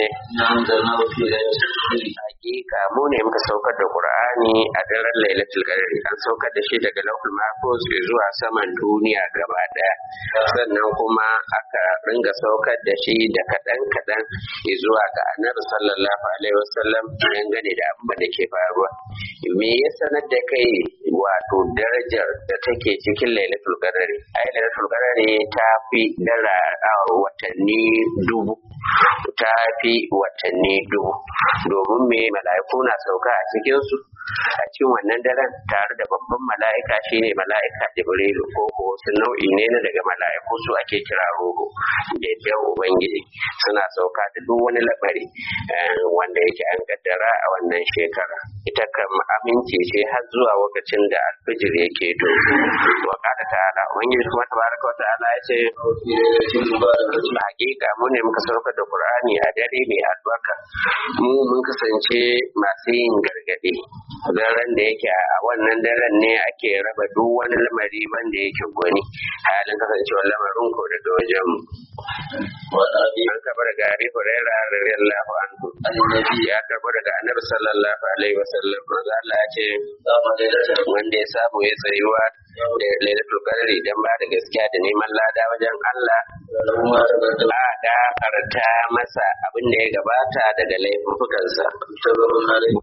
hakika mu ne muka saukar da Qur'ani a daren Lailatul Qadr an saukar da shi daga Lauhul Mahfuz zuwa saman duniya gaba daya sannan kuma aka ringa saukar da shi da kadan kadan zuwa ga Annabi sallallahu alaihi wasallam dangane da abin da ke faruwa me ya sanar da kai wato darajar da take cikin Lailatul Qadr ai Lailatul Qadr ta fi dara watanni dubu ta fi watanni dubu domin me mala'iku na sauka a cikinsu a cikin wannan daren tare da babban mala'ika shine mala'ika jibrilu ko ko wasu nau'i ne na daga mala'iku su ake kira roho da yadda ubangiji suna sauka da duk wani labari wanda yake an kaddara a wannan shekara ita kam aminci ce har zuwa lokacin da alfijir yake to wa kada ta'ala ubangiji kuma tabaraka wa ta'ala ya ce hakika mu ne muka saukar da qur'ani a dare mai albarka mu mun kasance masu yin gargadi daren da yake a wannan daren ne ake raba duk wani lamari wanda yake gwani halin kasancewar lamarin ko daga wajen mu an karɓa daga Abi Hurairah radiyallahu anhu ya karɓa daga Annabi sallallahu alaihi wasallam manzo Allah ya ce wanda ya samu ya tsayuwa da lailatul qadri dan ba da gaskiya da neman lada wajen Allah a gafarta masa abin da ya gabata daga laifukansa